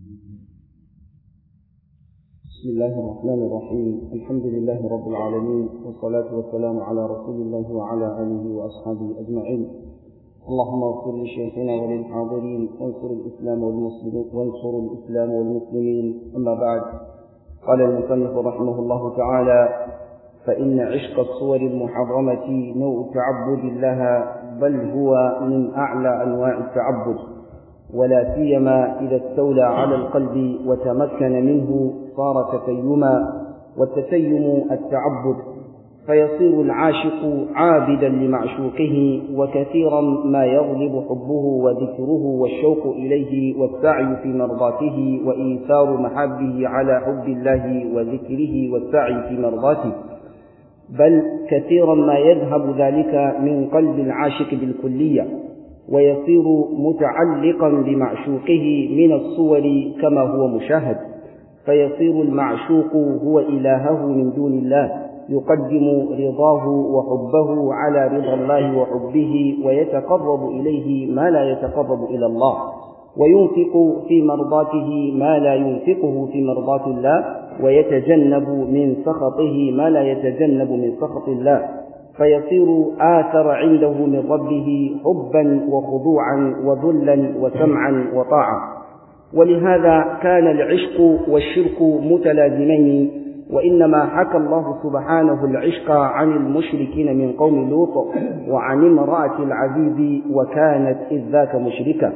بسم الله الرحمن الرحيم الحمد لله رب العالمين والصلاة والسلام على رسول الله وعلى آله وأصحابه أجمعين اللهم اغفر لشيخنا وللحاضرين وانصر الإسلام والمسلمين وانصر الإسلام والمسلمين أما بعد قال المصنف رحمه الله تعالى فإن عشق الصور المحرمة نوع تعبد لها بل هو من أعلى أنواع التعبد ولا سيما إذا استولى على القلب وتمكن منه صار تتيما والتتيم التعبد فيصير العاشق عابدا لمعشوقه وكثيرا ما يغلب حبه وذكره والشوق إليه والسعي في مرضاته وإيثار محبه على حب الله وذكره والسعي في مرضاته بل كثيرا ما يذهب ذلك من قلب العاشق بالكلية ويصير متعلقا بمعشوقه من الصور كما هو مشاهد فيصير المعشوق هو إلهه من دون الله يقدم رضاه وحبه على رضا الله وحبه ويتقرب إليه ما لا يتقرب إلى الله وينفق في مرضاته ما لا ينفقه في مرضاة الله ويتجنب من سخطه ما لا يتجنب من سخط الله فيصير آثر عنده من ربه حبا وخضوعا وذلا وسمعا وطاعة ولهذا كان العشق والشرك متلازمين وإنما حكى الله سبحانه العشق عن المشركين من قوم لوط وعن امرأة العزيز وكانت إذ ذاك مشركة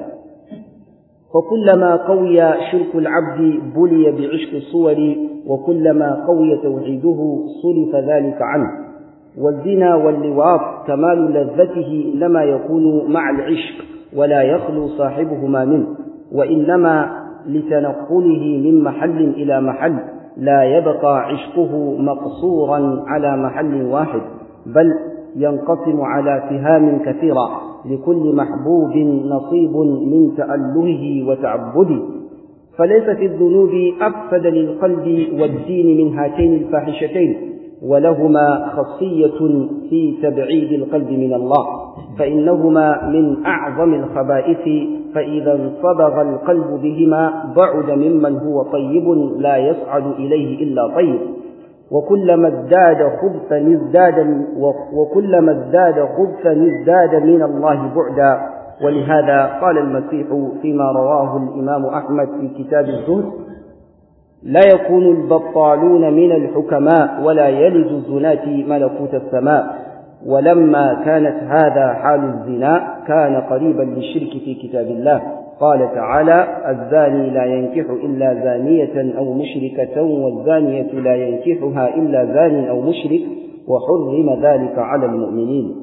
فكلما قوي شرك العبد بلي بعشق الصور وكلما قوي توحيده صرف ذلك عنه والزنا واللواط كمال لذته لما يكون مع العشق ولا يخلو صاحبهما منه وإنما لتنقله من محل إلى محل لا يبقى عشقه مقصورا على محل واحد بل ينقسم على سهام كثيرة لكل محبوب نصيب من تألهه وتعبده فليس في الذنوب أفسد للقلب والدين من هاتين الفاحشتين ولهما خاصية في تبعيد القلب من الله فإنهما من أعظم الخبائث فإذا انصبغ القلب بهما بعد ممن هو طيب لا يصعد إليه إلا طيب وكلما ازداد خبثا ازداد وكلما ازداد خبثا ازداد من الله بعدا ولهذا قال المسيح فيما رواه الإمام أحمد في كتاب الزهد لا يكون البطالون من الحكماء ولا يلد الزناة ملكوت السماء ولما كانت هذا حال الزنا كان قريبا للشرك في كتاب الله قال تعالى الزاني لا ينكح إلا زانية أو مشركة والزانية لا ينكحها إلا زان أو مشرك وحرم ذلك على المؤمنين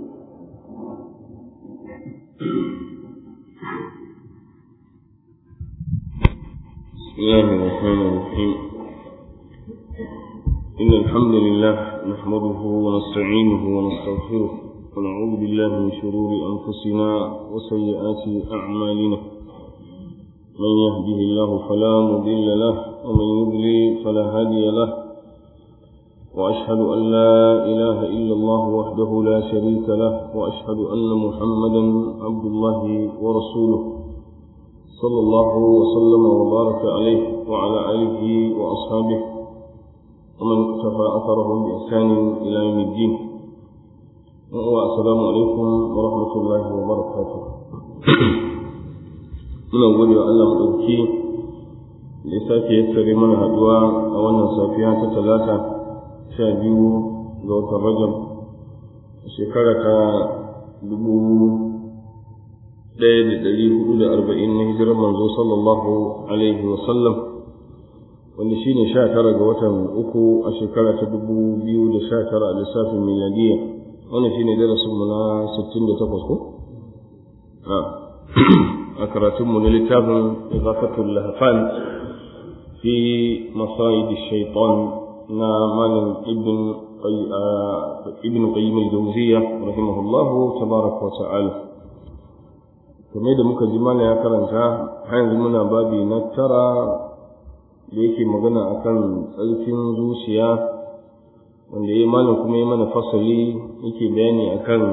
بسم الله الرحمن الرحيم إن الحمد لله نحمده ونستعينه ونستغفره ونعوذ بالله من شرور أنفسنا وسيئات أعمالنا من يهده الله فلا مضل له ومن يضلل فلا هادي له وأشهد أن لا إله إلا الله وحده لا شريك له وأشهد أن محمدا عبد الله ورسوله صلى الله وسلم وبارك عليه وعلى آله وأصحابه ومن اقتفى أثرهم بإحسان إلى يوم الدين والسلام عليكم ورحمة الله وبركاته muna gode wa Allah maɗauki da ya sake yassare mana haɗuwa a wannan safiya ta talata sha biyu ga watan rajab shekara ta dubu ɗaya da ɗari hudu da arba'in na hijirar manzo sallallahu alaihi wasallam wanda shi ne sha tara ga watan uku a shekara ta dubu biyu da sha tara a lissafin miladiyya wannan shi ne darasinmu na sittin da takwas ko? a karatunmu na littafin izafatul lahafan fi masayid shaitan na malam ibn ibn qayyim al-jawziyya rahimahullahu tabaraka wa ta'ala kamar da muka ji mana ya karanta har yanzu muna babi na tara da yake magana akan tsarkin zuciya wanda ya malam kuma ya mana fasali yake bayani akan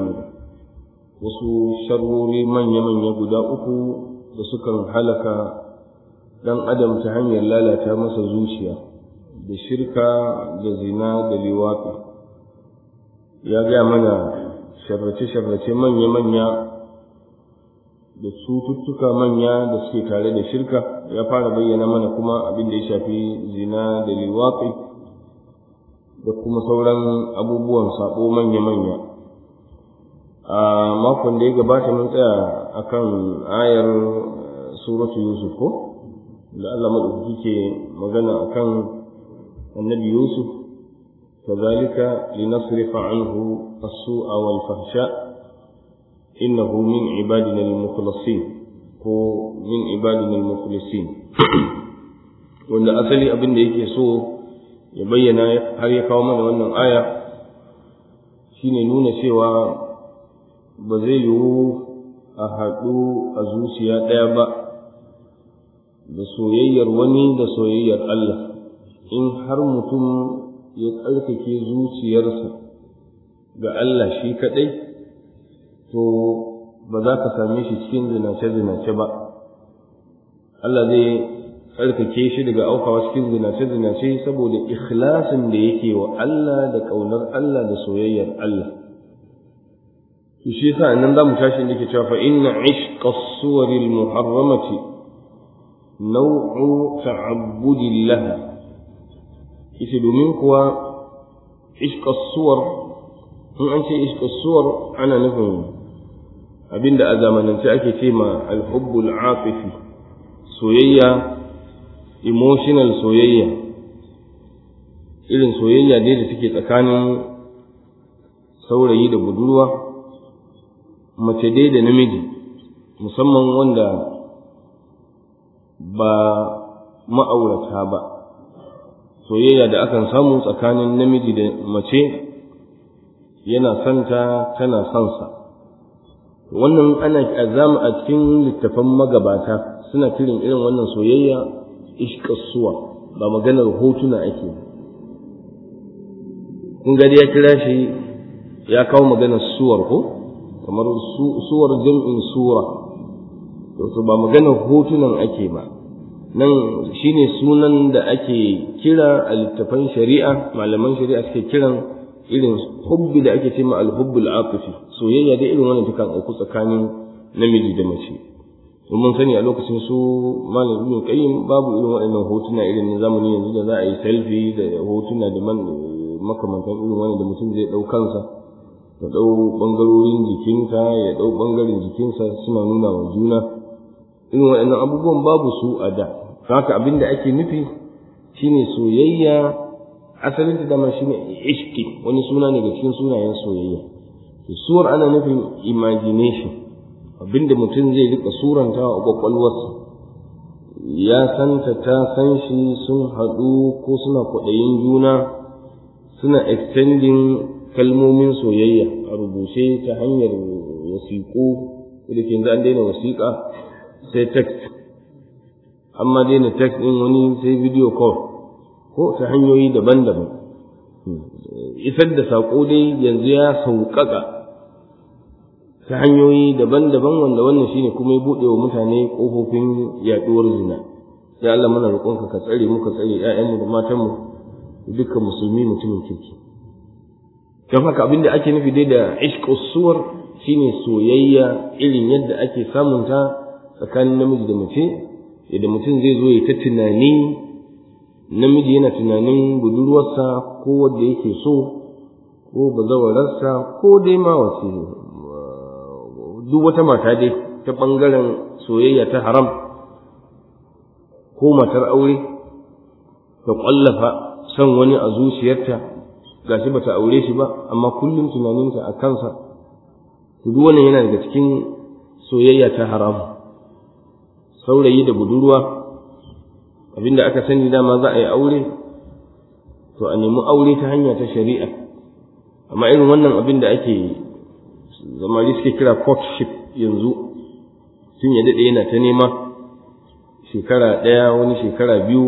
wasu sharrori manya-manya guda uku da sukan halaka ɗan adam ta hanyar lalata masa zuciya da shirka da zina da liwafi ya gaya mana sharrace-sharrace manya-manya da cututtuka manya da suke tare da shirka ya fara bayyana mana kuma abin da ya shafi zina da liwafi da kuma sauran abubuwan sabo manya-manya a makon da ya gabata mun tsaya akan ayar suratu yusuf ko da Allah madaukaki ke magana akan annabi yusuf kazalika linasrifa anhu as-su'a wal fahsha innahu min ibadina al-mukhlasin ko min ibadina al-mukhlasin wanda asali abin da yake so ya bayyana har ya kawo mana wannan aya shine nuna cewa ba zai yiwu a haɗu a zuciya ɗaya ba da soyayyar wani da soyayyar Allah in har mutum ya tsarkake zuciyarsa ga Allah shi kaɗai to ba za ka same shi cikin zinace-zinace ba Allah zai tsarkake shi daga aukawa cikin zinace-zinace saboda ikhlasin da yake wa Allah da ƙaunar Allah da soyayyar Allah to shi yasa nan zamu tashi inda ke cewa fa inna ishqa as-suwar al-muharramati naw'u ta'abbudillah yace domin kuwa ishqa as-suwar in an ce ishqa as-suwar ana nufin abinda a zamanance ake ce ma al-hubbul afifi soyayya emotional soyayya irin soyayya dai da take tsakanin saurayi da budurwa mace dai da namiji musamman wanda ba ma'aurata ba soyayya da akan samu tsakanin namiji da mace yana santa tana sansa wannan ana azama a cikin littafan magabata suna kirin irin wannan soyayya ishkasuwa ba maganar hotuna ake kun gari ya kira shi ya kawo maganar suwar ko kamar suwar jam'in sura to ba maganar hotunan ake ba nan shine sunan da ake kira a littafan shari'a malaman shari'a suke kiran irin hubbi da ake cewa al-hubbul afifi soyayya da irin wannan tukan auku tsakanin namiji da mace mun sani a lokacin su malam ibn qayyim babu irin waɗannan hotuna irin na zamani yanzu da za a yi selfie da hotuna da makamantan irin wannan da mutum zai ɗau kansa ya ɗau ɓangarorin jikinka ya ɗau ɓangaren jikinsa suna nuna wa juna irin waɗannan abubuwan babu su a da haka abin da ake nufi shine soyayya asalin ta dama shine ishki wani suna ne ga cikin sunayen soyayya suwar ana nufin imagination abinda mutum zai rika suranta a kwakwalwarsa ya santa ta san shi sun haɗu ko suna kwaɗayin juna suna extending kalmomin soyayya a rubuce ta hanyar wasiƙu da ke an daina wasiƙa sai text amma daina text ɗin wani sai video call ko ta hanyoyi daban-daban isar da saƙo dai yanzu ya sauƙaƙa ta hanyoyi daban-daban wanda wannan shine kuma ya buɗe wa mutane ƙofofin yaɗuwar zina ya Allah mana roƙonka ka tsare mu ka tsare ƴaƴanmu da matanmu dukkan musulmi mutumin kirki don haka abin da ake nufi dai da ishqus suwar shine soyayya irin yadda ake samun ta tsakanin namiji da mace yadda mutum zai zo ya ta tunani namiji yana tunanin budurwarsa ko wanda yake so ko bazawararsa ko dai ma wace duk wata mata dai ta ɓangaren soyayya ta haram ko matar aure ta ƙwallafa son wani a zuciyarta gashi bata aure shi ba amma kullum tunaninta a kansa duk wannan yana daga cikin soyayya ta haram saurayi da budurwa abinda aka sani dama za a yi aure to a nemi aure ta hanya ta shari'a amma irin wannan abin da ake zamani suke kira courtship yanzu tun ya daɗe yana ta nema shekara ɗaya wani shekara biyu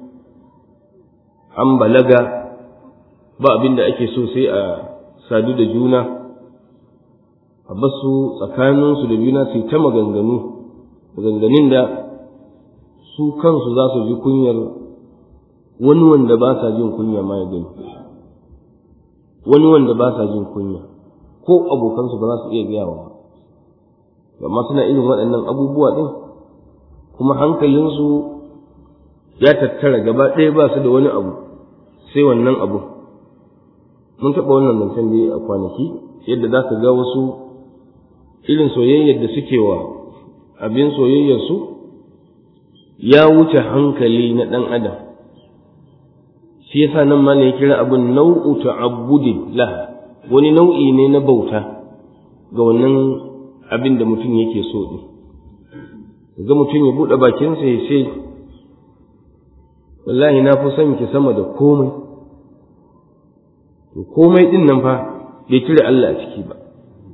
an balaga ba abin da ake so sai a sadu da juna a basu tsakaninsu da juna su ta maganganu maganganun da su kansu za su ji kunyar wani wanda ba sa jin kunya ma ya gani wani wanda ba sa jin kunya ko abokansu ba za su iya gaya wa amma suna irin waɗannan abubuwa ɗin kuma hankalinsu ya tattara gaba ɗaya ba su da wani abu sai wannan abu mun taɓa wannan zancen da a kwanaki yadda za ka ga wasu irin soyayyar da suke wa abin soyayyarsu ya wuce hankali na ɗan adam shi yasa nan ma ne ya kira abin nau'u ta'abbudin la wani nau'i ne na bauta ga wannan abin da mutum yake so ɗin ga mutum ya buɗe bakinsa ya ce wallahi na fi son ki sama da komai to komai ɗin nan fa bai cire Allah a ciki ba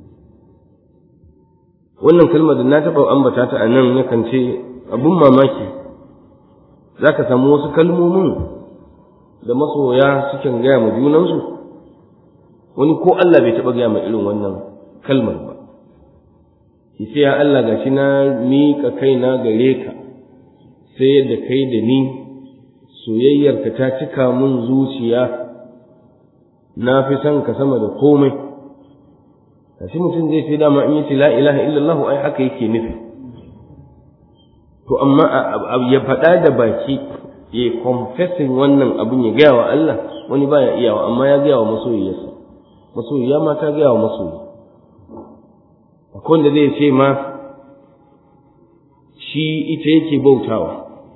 wannan kalmar da na taɓa ambata ta a nan yakan ce abun mamaki za ka samu wasu kalmomin da masoya sukan gaya ma junansu wani ko Allah bai taɓa gaya ma irin wannan kalmar ba ce ya Allah gashi na miƙa kaina gare ka sai yadda kai da ni soyayyarka ta cika mun zuciya na fi son ka sama da komai kashi mutum zai ce dama in yace la ilaha illallah ai haka yake nufi to amma ya faɗa da baki ya confessing wannan abin ya gaya wa Allah wani baya iyawa amma ya gaya wa masoyiyarsa masoyiya ma ta gaya wa masoyi akwai wanda zai ce ma shi ita yake bautawa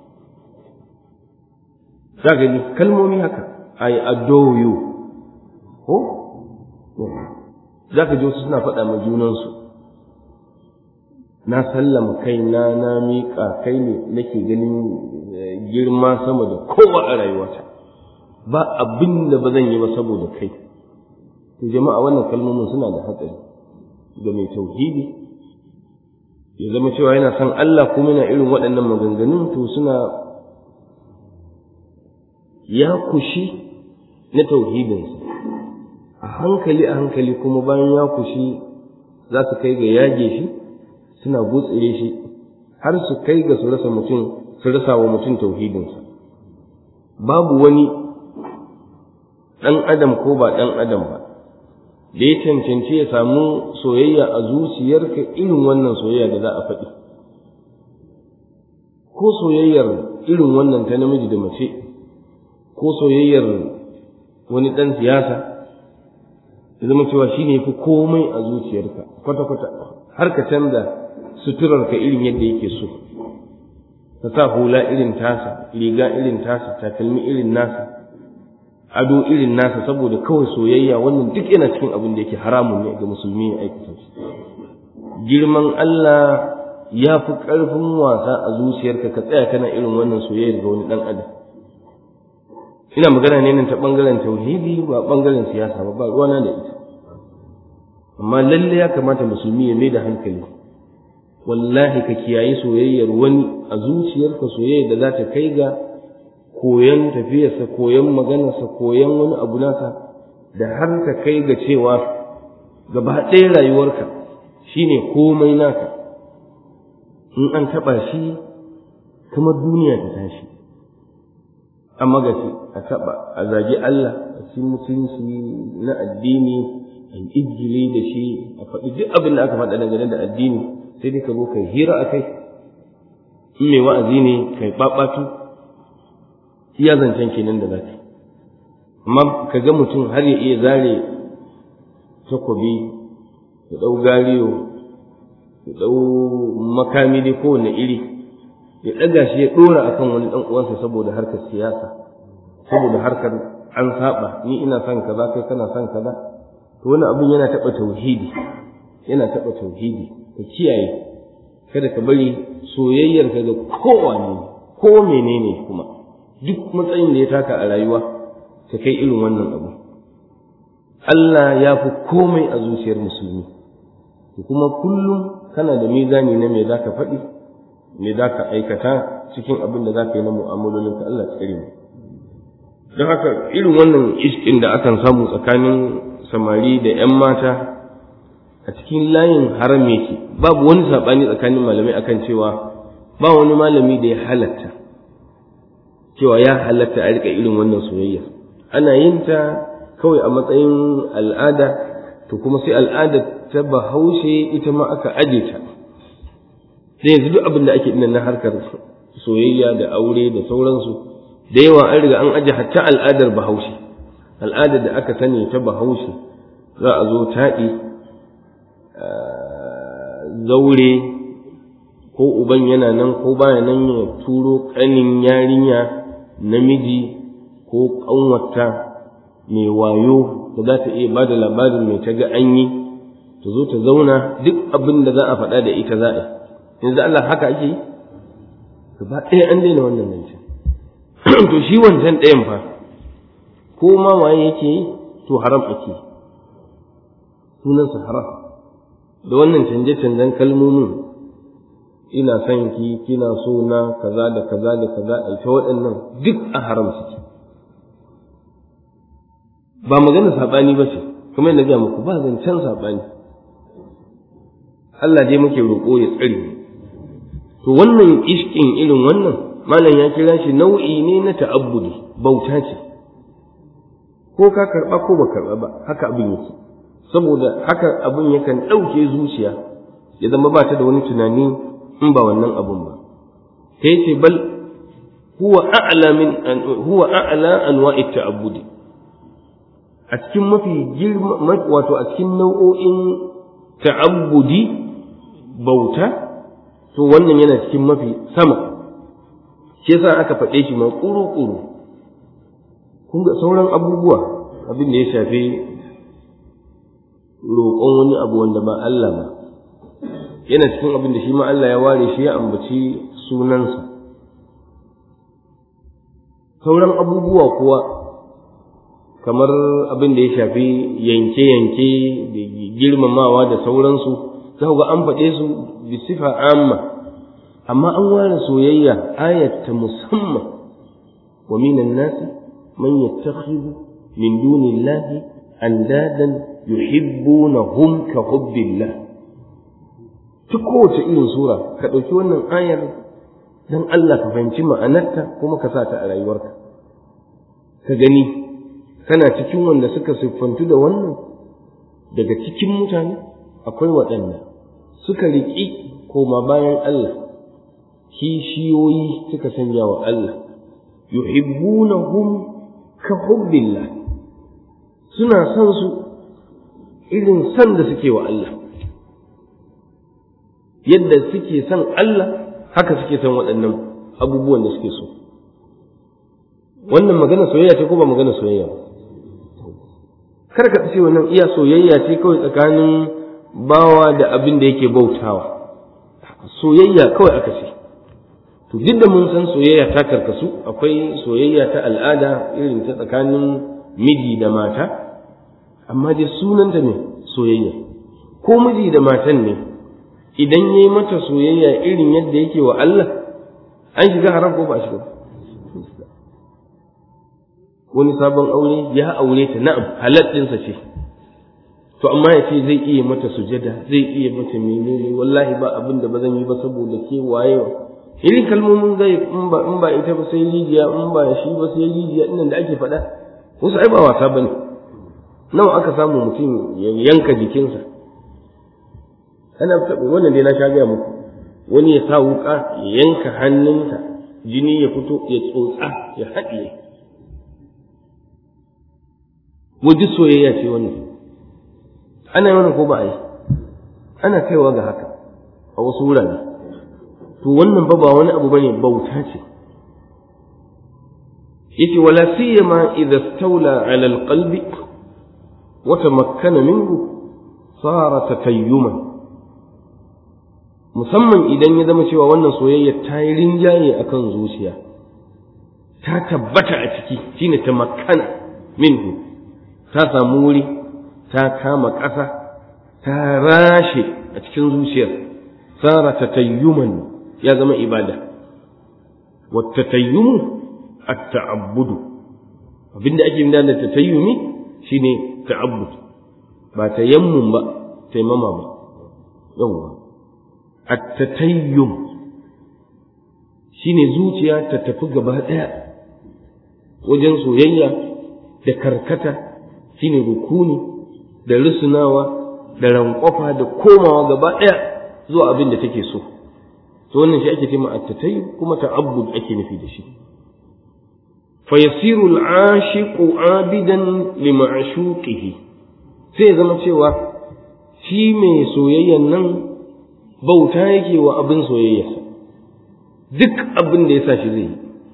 za ka ji kalmomi haka I adore you ko za ka ji wasu suna faɗa ma junansu na sallama kai na na miƙa kai ne nake ganin girma sama da kowa a rayuwata ba abin da ba zan yi ba saboda kai to jama'a wannan kalmomin suna da hatsari ga mai tauhidi ya zama cewa yana son Allah kuma yana irin waɗannan maganganun to suna ya kushi na tauhidinsa a hankali a hankali kuma bayan ya kushi za su kai ga yage shi suna gutsire shi har su kai ga su rasa mutum su rasa wa mutum tauhidinsa babu wani ɗan adam ko ba ɗan adam ba da ya cancanci ya samu soyayya a zuciyarka irin wannan soyayya da za a faɗi ko soyayyar irin wannan ta namiji da mace ko soyayyar wani ɗan siyasa ya zama cewa shi ne fi komai a zuciyarka kwata-kwata har ka canza suturarka irin yadda yake so ka sa hula irin tasa riga irin tasa takalmi irin nasa ado irin nasa saboda kawai soyayya wannan duk yana cikin abin da yake haramun ne ga musulmi ya aikata shi girman Allah ya fi ƙarfin wasa a zuciyarka ka tsaya kana irin wannan soyayyar ga wani ɗan adam ina magana ne nan ta ɓangaren tauhidi ba ɓangaren siyasa ba ba ruwana da ita amma lalle ya kamata musulmi ya mai da hankali wallahi ka kiyaye soyayyar wani a zuciyarka soyayya da za ta kai ga koyon tafiyarsa koyon maganarsa koyon wani abu nasa da har ka kai ga cewa gaba ɗaya rayuwarka shine komai naka in an taɓa shi kamar duniya ta tashi a magaci a taɓa a zagi Allah a ci mutunci na addini a izgili da shi a faɗi duk abin da aka faɗa dangane da addini sai dai ka zo kai hira a kai in mai wa'azi ne kai ɓaɓatu iya zancen kenan da zaka amma ka ga mutum har ya iya zare takobi ya ɗau gariyo ya ɗau makami dai kowane iri ya ɗaga shi ya ɗora akan wani ɗan uwansa saboda harkar siyasa saboda harkar an saba ni ina son kaza kai kana son kaza to wani abin yana taɓa tauhidi yana taɓa tauhidi ka kiyaye kada ka bari soyayyar ka ga kowane ko menene kuma duk matsayin da ya taka a rayuwa ka kai irin wannan abu Allah ya fi komai a zuciyar musulmi kuma kullum kana da mizani na me za ka faɗi me za ka aikata cikin abin da za ka yi na mu'amalolinka Allah tsare mu don haka irin wannan iskin da akan samu tsakanin samari da 'yan mata a cikin layin haram yake babu wani saɓani tsakanin malamai akan cewa ba wani malami da ya halatta cewa ya halatta a rika irin wannan soyayya ana yin ta kawai a matsayin al'ada to kuma sai al'ada ta bahaushe ita ma aka aje ta sai yanzu duk abin da ake ina na harkar soyayya da aure da sauransu da yawa an riga an aje hatta al'adar bahaushe al'adar da aka sani ta bahaushe za a zo taɗi zaure ko uban yana nan ko baya nan ya turo ƙanin yarinya namiji ko ƙanwata mai wayo da za ta iya ba da labarin mai ta ga an yi ta zo ta zauna duk abin da za a faɗa da ita za a yi yanzu Allah haka ake yi gaba ɗaya an daina wannan zancen to shi wancan ɗayan fa ko ma waye yake yi to haram ake yi sunansa haram da wannan canje-canjen kalmomin ina son ki kina so na kaza da kaza da kaza a ita waɗannan duk a haram suke ba magana saɓani ba ce kuma yadda ga muku ba zancen saɓani Allah dai muke roƙo ya tsare to wannan ishkin irin wannan malam ya kira shi nau'i ne na ta'abbudi bauta ce ko ka karɓa ko ba karɓa ba haka abin yake saboda haka abin yakan ɗauke zuciya ya zama ba ta da wani tunani in ba wannan abun ba ta yace bal huwa a'la min huwa a'la anwa'i ta'abbudi a cikin mafi girma wato a cikin nau'o'in ta'abbudi bauta to wannan yana cikin mafi sama shi yasa aka faɗe shi ma ƙuru-ƙuru kun ga sauran abubuwa abin da ya shafi roƙon wani abu wanda ba Allah ba yana cikin abin da shi ma Allah ya ware shi ya ambaci sunansa sauran abubuwa kuwa kamar abin da ya shafi yanke-yanke da girmamawa da sauransu za ga an faɗe su bi sifa amma amma an ware soyayya ayat ta musamman wa minan nasi man yattakhidhu min dunillahi andadan yuhibbunahum ka hubbillah ta kowace irin sura ka ɗauki wannan ayar dan Allah ka fahimci ma'anarta kuma ka sa ta a rayuwarka ka gani kana cikin wanda suka siffantu da wannan daga cikin mutane akwai waɗanda suka riƙi koma bayan Allah kishiyoyi suka sanya wa Allah yuhibbunahum ka hubbillah suna son su irin san da suke wa Allah yadda suke son Allah haka suke son waɗannan abubuwan da suke so wannan magana soyayya ce ko ba magana soyayya ba kar ka ce wannan iya soyayya ce kawai tsakanin bawa da abin da yake bautawa soyayya kawai aka ce to duk da mun san soyayya ta karkasu akwai soyayya ta al'ada irin ta tsakanin miji da mata amma dai sunanta ne soyayya ko miji da matan ne idan yayi mata soyayya irin yadda yake wa Allah an shiga haram ko ba shiga wani sabon aure ya aure ta na'am halal ɗinsa ce to amma ya ce zai iya mata sujada zai iya mata menene wallahi ba abin da ba zan yi ba saboda ke waye irin kalmomin zai in ba in ba ita ba sai rijiya in ba shi ba sai rijiya inda da ake faɗa wasu ai ba wasa bane nawa aka samu mutum ya yanka jikinsa ana taɓa wannan dai na sha gaya muku wani ya sa wuƙa ya yanka hannunsa jini ya fito ya tsotsa ya haɗiye wajen soyayya ce wannan ana yi wannan ko ba a yi ana kaiwa ga haka a wasu wurare to wannan ba ba wani abu bane bauta ce yace wala siyama idza stawla ala alqalbi wa tamakkana minhu sara tatayyuman musamman idan ya zama cewa wannan soyayya ta yi rinjaye akan zuciya ta tabbata a ciki shine tamakkana minhu ta samu wuri ta kama ƙasa ta rashe a cikin zuciyar sara tatayyuman ya zama ibada wattatayyumu at-ta'abbudu abinda ake yi da tatayyumi shine ta'abbud ba tayammum ba taimama ba yawwa at-tatayyum shine zuciya ta tafi gaba ɗaya wajen soyayya da karkata shine rukuni da rusunawa da rankwafa da komawa gaba ɗaya zuwa abin da take so to wannan shi ake cewa at-tatayyu kuma ta'abbud ake nufi da shi fa yasiru al-ashiqu abidan li ma'shuqihi sai zama cewa shi mai soyayyan nan bauta yake wa abin soyayyarsa duk abin da ya sa shi zai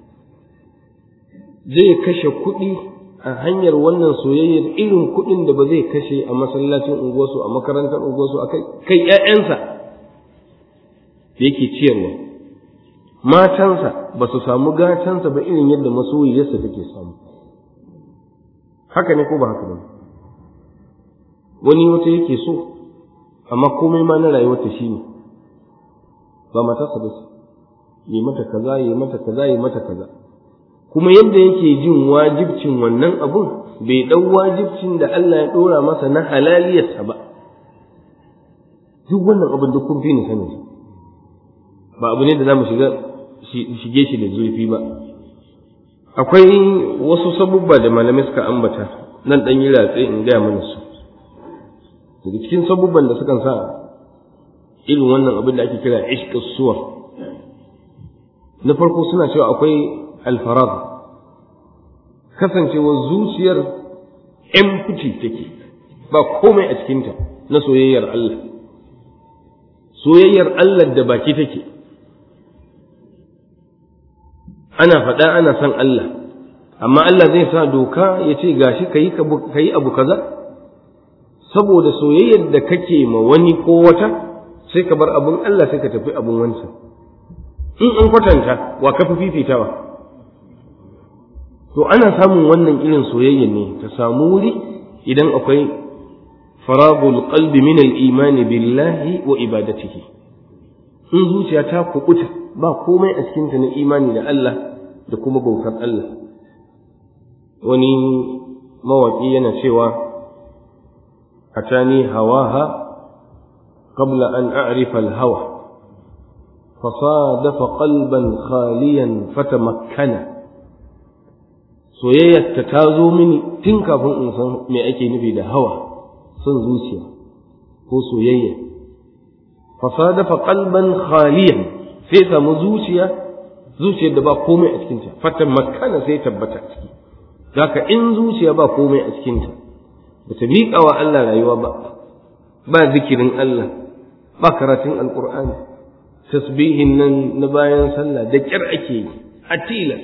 zai kashe kuɗi a hanyar wannan soyayyar irin kuɗin da ba zai kashe a masallacin unguwarsu a makarantar unguwarsu a kai ‘ya'yansa da yake ciyarwa matansa ba su samu gatansa ba irin yadda masoyiyarsa take samu haka ne ko ba haka ba wani wata yake so amma komai ma na rayuwarta shi ne ba matarsa ba ce yi mata kaza yi mata kaza yi mata kaza kuma yadda yake jin wajibcin wannan abun bai ɗau wajibcin da Allah ya ɗora masa na halaliyarsa ba duk wannan abin duk kun fi ni sanin ba abu ne da za mu shiga shige shi da zurfi ba akwai wasu sabubba da malamai suka ambata nan ɗan yi ratse in gaya mana su daga cikin sabubban da sukan sa irin wannan abin da ake kira ishqus suwar na farko suna cewa akwai alfarad kasancewar zuciyar empty take ba komai a cikinta na soyayyar Allah soyayyar Allah da baki take ana faɗa ana son Allah amma Allah zai sa doka ya ce gashi ka yi abu kaza saboda soyayyar da kake ma wani ko wata sai ka bar abun Allah sai ka tafi abun wancan in an kwatanta wa ka fi fifitawa to ana samun wannan irin soyayya ne ta samu wuri idan akwai faragul qalbi min al-iman billahi wa ibadatihi in zuciya ta kubuta ba komai a cikinta na imani da Allah da kuma bautar Allah wani mawaƙi yana cewa atani hawaha qabla an a'rifa al-hawa فصادف قلبا خاليا فتمكن soyayyarta ta zo mini tun kafin in san me ake nufi da hawa son zuciya ko soyayya fasadafa qalban khaliyan sai samu zuciya zuciyar da ba komai a cikinta fatan makana sai tabbata ciki zaka in zuciya ba komai a cikinta ba ta miƙa wa Allah rayuwa ba ba zikirin Allah ba karatun alƙur'ani tasbihin nan na bayan sallah da ƙyar ake yi a tilas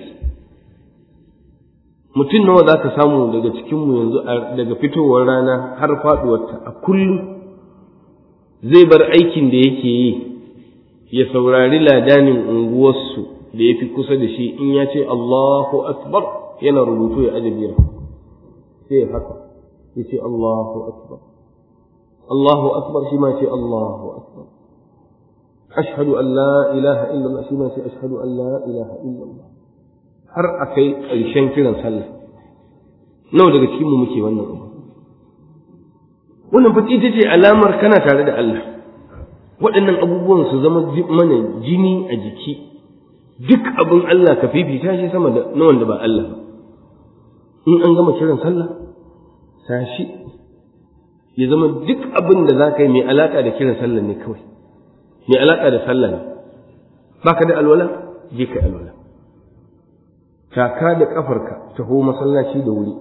mutum nawa za ka samu daga cikinmu yanzu daga fitowar rana har faɗuwarta a kullum zai bar aikin da yake yi ya saurari ladanin unguwarsu da ya fi kusa da shi in ya ce Allahu Akbar yana rubutu ya aje biyar sai ya haka ya ce Allahu Akbar Allahu Akbar shi ma ce Allahu Akbar ashhadu an la ilaha illallah shi ma ce ashhadu an la ilaha illallah har a kai ƙarshen kiran sallah nawa daga cikin mu muke wannan abu wannan fa ita ce alamar kana tare da Allah waɗannan abubuwan su zama mana jini a jiki duk abin Allah ka fifita shi sama da na wanda ba Allah in an gama kiran sallah tashi ya zama duk abin da za ka yi mai alaƙa da kiran sallah ne kawai mai alaƙa da sallah ne baka da alwala je ka alwala taka da kafarka taho masallaci da wuri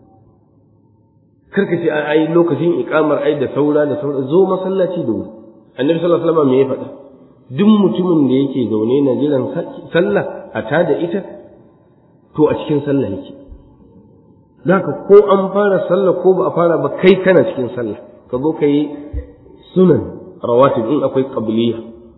karka ce ai lokacin ikamar ai da saura da saura zo masallaci da wuri annabi sallallahu alaihi wasallam me ya faɗa duk mutumin da yake zaune na jiran sallah a ta da ita to a cikin sallah yake zaka ko an fara sallah ko ba a fara ba kai kana cikin sallah ka zo ka yi sunan rawatib in akwai qabliya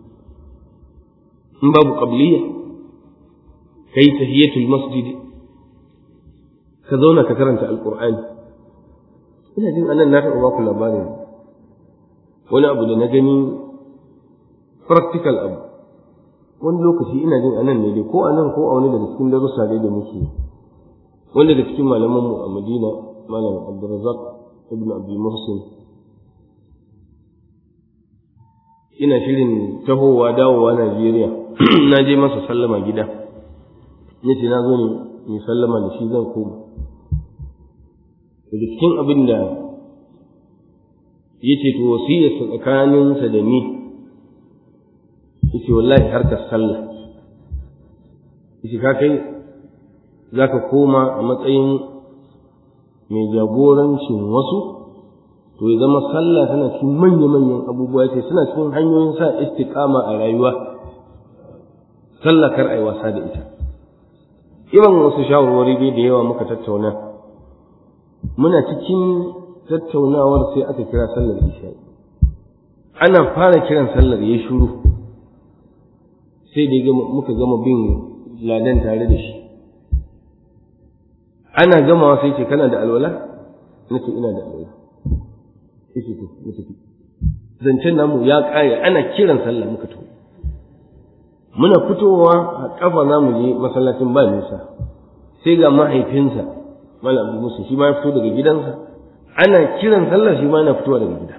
in babu qabliya kai tahiyatul masjid ka zauna ka karanta alqur'ani ina jin anan na taɓa baku labarin wani abu da na gani practical abu wani lokaci ina jin anan ne dai ko anan ko a wani daga cikin darussa dai da muke wanda da cikin malamanmu a madina malam abdurrazak ibn abdul muhsin ina shirin tahowa dawowa najeriya na je masa sallama gida yace na zo ne mai sallama da shi zan koma daga cikin abin da yace to wasiyarsa tsakaninsa da ni yace wallahi harkar sallah yace ka kai zaka koma a matsayin mai jagorancin wasu to ya zama sallah tana cikin manya-manyan abubuwa yace suna cikin hanyoyin sa istiqama a rayuwa sallah kar ai wasa da ita irin wasu shawarwari dai da yawa muka tattauna muna cikin tattaunawar sai aka kira sallar isha'i ana fara kiran sallar ya shuru sai da muka gama bin ladan tare da shi ana gamawa sai ce kana da alwala nace ina da alwala yace to mu tafi zancen namu ya kare ana kiran sallah muka tafi muna fitowa a kafa zamu je masallacin ba nisa sai ga mahaifinsa malam abu musa shi ma ya fito daga gidansa ana kiran sallah shi ma yana fitowa daga gida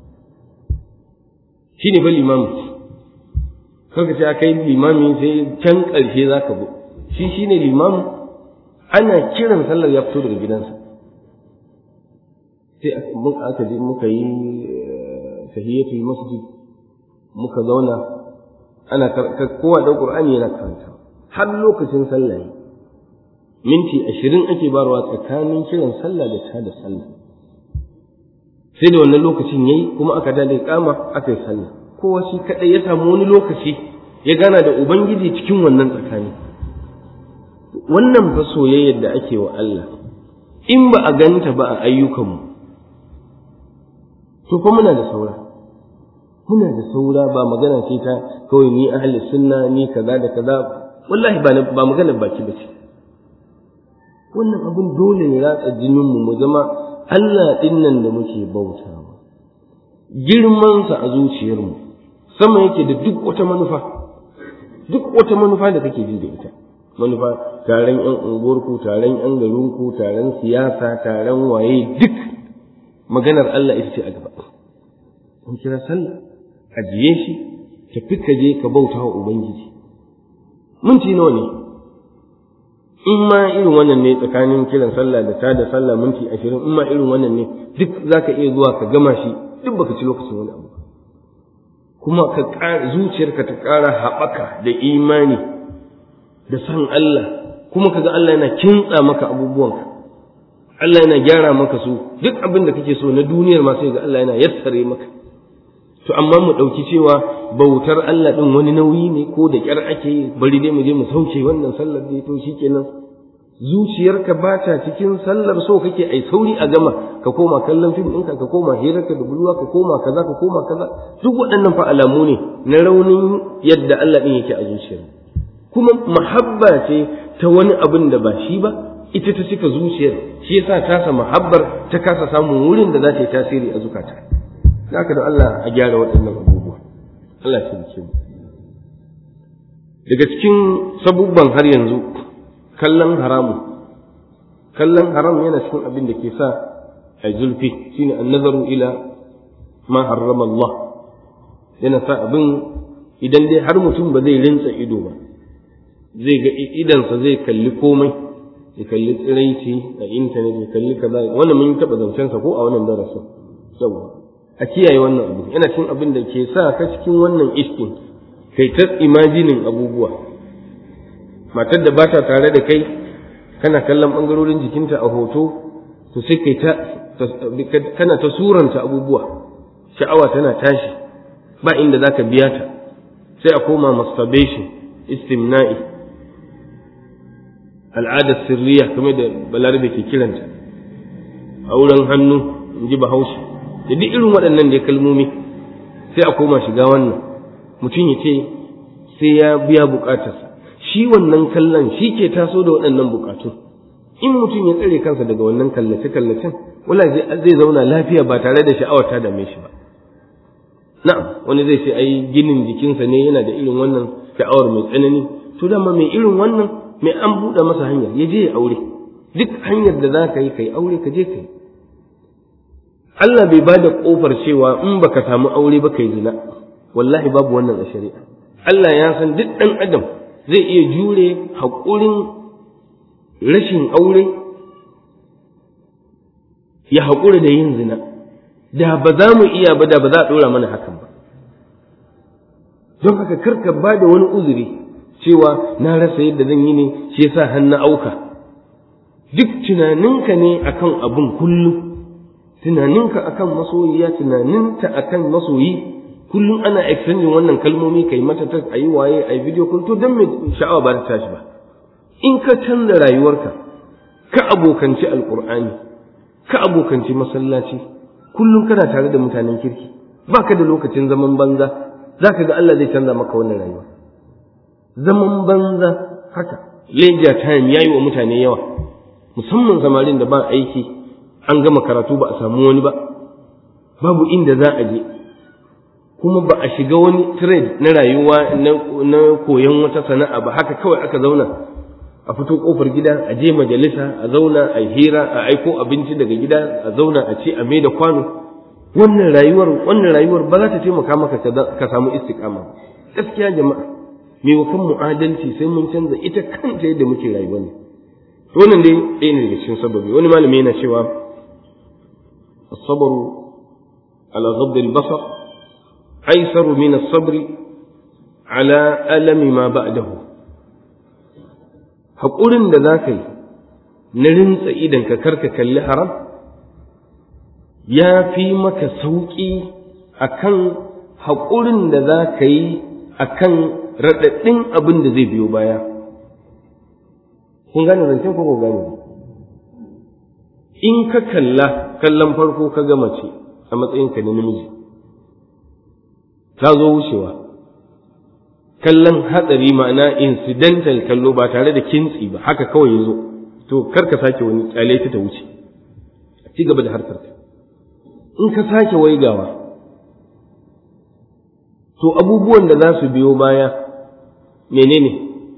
shi ne fa limami kanka ce aka yi limami sai can ƙarshe za ka bi shi shi ne limami ana kiran sallar ya fito daga gidansa sai aka je muka yi tahiyatul masjid muka zauna ana kowa da qur'ani yana karanta har lokacin sallah minti ashirin ake barwa tsakanin kiran sallah da ta da sallah sai da wannan lokacin yayi kuma aka dade kama aka yi sallah kowa shi kadai ya samu wani lokaci ya gana da ubangiji cikin wannan tsakani wannan fa soyayyar da ake wa Allah in ba a ganta ba a ayyukanmu to fa muna da saura muna da saura ba magana ce ta kawai ni ahli sunna ni kaza da kaza wallahi ba ba magana baki bace wannan abun dole ya ratsa jinin mu mu zama Allah din nan da muke bautawa girman sa a zuciyar mu sama yake da duk wata manufa duk wata manufa da kake ji da ita manufa taron yan unguwarku taron yan garinku taron siyasa taron waye duk maganar Allah ita ce a gaba an kira sallah ajiye shi tafi ka je ka bauta wa ubangiji minti nawa ne in ma irin wannan ne tsakanin kiran sallah da tada sallah minti ashirin in ma irin wannan ne duk za ka iya zuwa ka gama shi duk baka ci lokacin wani abu kuma ka ƙara zuciyarka ta ƙara haɓaka da imani da san Allah kuma kaga Allah yana kintsa maka abubuwanka Allah yana gyara maka su duk abin da kake so na duniyar ma sai ga Allah yana yassare maka to amma mu ɗauki cewa bautar Allah ɗin wani nauyi ne ko da ƙyar ake yi bari dai mu je mu sauke wannan sallar dai to shikenan zuciyarka ba ta cikin sallar so kake ai sauri a gama ka koma kallon fim ɗinka ka koma hirarka da budurwa ka koma kaza ka koma kaza duk waɗannan fa alamu ne na raunin yadda Allah ɗin yake a zuciyar kuma mahabba ce ta wani abin da ba shi ba ita ta cika zuciyar shi yasa tasa mahabbar ta kasa samun wurin da za ta yi tasiri a zukata haka da Allah a gyara waɗannan abubuwa Allah ya ce mu daga cikin sabubban har yanzu kallon haramu kallon haram yana cikin abin da ke sa a zulfi shine annazaru ila ma harrama Allah yana sa abin idan dai har mutum ba zai rinsa ido ba zai ga idansa zai kalli komai ya kalli tsiraici a intanet ya kalli kaza wannan mun taɓa zancensa ko a wannan darasin saboda a kiyaye wannan abu yana cin abin da ke sa ka cikin wannan iskin kai ta imajinin abubuwa matar da ba ta tare da kai kana kallon ɓangarorin jikinta a hoto to sai kai ta kana ta suranta abubuwa sha'awa tana tashi ba inda za ka biya ta sai a koma masturbation istimna'i al'adar sirriya kamar da balarabe ke kiranta auren hannu in ji bahaushe da duk irin waɗannan da kalmomi sai a koma shiga wannan mutum ya ce sai ya biya buƙatarsa shi wannan kallon shi ke taso da waɗannan buƙatun in mutum ya tsare kansa daga wannan kallace kallacen wala zai zauna lafiya ba tare da sha'awar ta dame shi ba na'am wani zai ce ai ginin jikinsa ne yana da irin wannan sha'awar mai tsanani to dama mai irin wannan mai an buɗe masa hanyar ya je ya aure duk hanyar da za ka yi ka yi aure ka je ka yi Allah bai ba da ƙofar cewa in baka samu aure ba kai zina wallahi babu wannan a shari'a Allah ya san duk ɗan adam zai iya jure haƙurin rashin aure ya haƙura da yin zina da ba za mu iya ba da ba za a ɗora mana hakan ba don haka karka ba da wani uzuri cewa na rasa yadda zan yi ne shi yasa hannu auka duk tunaninka ne akan abun kullum tunaninka akan masoyiya tunaninta akan masoyi kullum ana exchanging wannan kalmomi kai mata ta ayi waye ayi video call to dan me sha'awa ba ta tashi ba in ka canza rayuwarka ka abokanci alqur'ani ka abokanci masallaci kullum kana tare da mutanen kirki baka da lokacin zaman banza zaka ga Allah zai canza maka wannan rayuwa zaman banza haka leisure time yayi wa mutane yawa musamman samarin da ba aiki an gama karatu ba a samu wani ba babu inda za a je kuma ba a shiga wani trade na rayuwa na koyon wata sana'a ba haka kawai aka zauna a fito kofar gida a je majalisa a zauna a hira a aiko abinci daga gida a zauna a ce a mai da kwano wannan rayuwar wannan rayuwar ba za ta taimaka maka ka samu istiqama gaskiya jama'a me wa kan mu'adalci sai mun canza ita kanta yadda muke rayuwa ne wannan dai ɗaya ne daga cikin sababi wani malami yana cewa الصبر على غض البصر أيسر من الصبر على ألم ما بعده haƙurin da za ka yi na rintsa idan ka karka kalli haram ya fi maka sauƙi a kan haƙurin da za ka yi a kan raɗaɗɗin abin da zai biyo baya kun gane zancen ko gane in ka kalla kallon farko ka ga mace a matsayinka na namiji ta zo wucewa kallon hatsari ma'ana incidental kallo ba tare da kintsi ba haka kawai ya zo to kar ka sake wani kyale ta ta wuce ci gaba da harkar in ka sake waigawa to abubuwan da za su biyo baya menene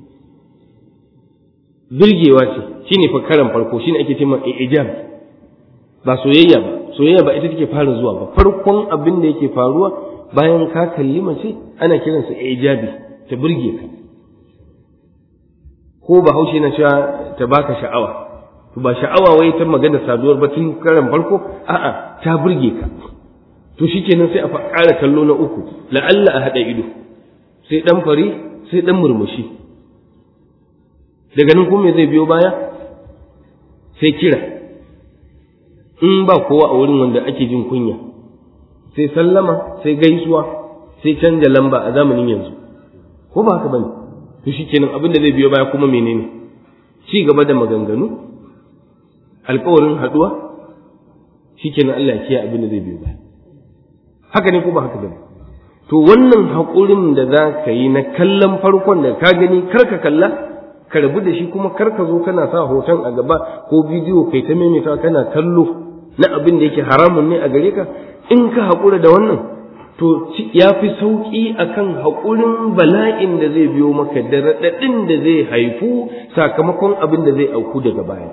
birgewa ce shine fa karan farko shine ake cewa ijab ba soyayya ba soyayya ba ita take fara zuwa ba farkon abin da yake faruwa bayan ka kalli mace ana kiransa ijabi ta burge ka ko ba haushe na cewa ta baka sha'awa to ba sha'awa wai ta magana saduwar ba tun karan farko a'a ta burge ka to shikenan sai a ƙara kallo na uku la'alla a haɗa ido sai ɗan fari sai ɗan murmushi daga nan kuma zai biyo baya sai kira in ba kowa a wurin wanda ake jin kunya sai sallama sai gaisuwa sai canja lamba a zamanin yanzu ko ba haka bane to shikenan abin da zai biyo baya kuma menene ci gaba da maganganu alkawarin haduwa shikenan Allah ya kiyaye abin da zai biyo baya haka ne ko ba haka bane to wannan haƙurin da za ka yi na kallon farkon da ka gani kar ka kalla ka rabu da shi kuma kar ka zo kana sa hoton a gaba ko bidiyo kai ta maimaita kana kallo na abin da yake haramun ne a gare ka in ka haƙura da wannan to ya fi sauƙi akan haƙurin bala'in da zai biyo maka da raɗaɗin da zai haifu sakamakon abin da zai auku daga baya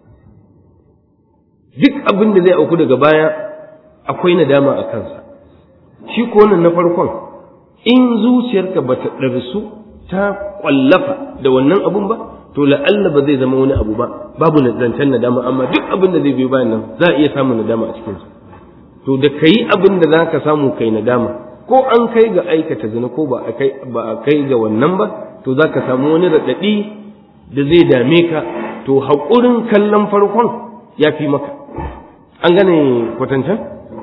duk abin da zai auku daga baya akwai nadama a kansa shi ko wannan na farkon in zuciyarka ba ta ɗarsu ta ƙwallafa da wannan abun ba to la'alla ba zai zama wani abu ba babu zancen nadama amma duk abin da zai biyo bayan nan za a iya samun nadama a cikinsa to da kai abin da za ka samu kai nadama ko an kai ga aikata zina ko ba a kai ga wannan ba to za ka samu wani raɗaɗi da zai dame ka to haƙurin kallon farkon ya fi maka an gane kwatancan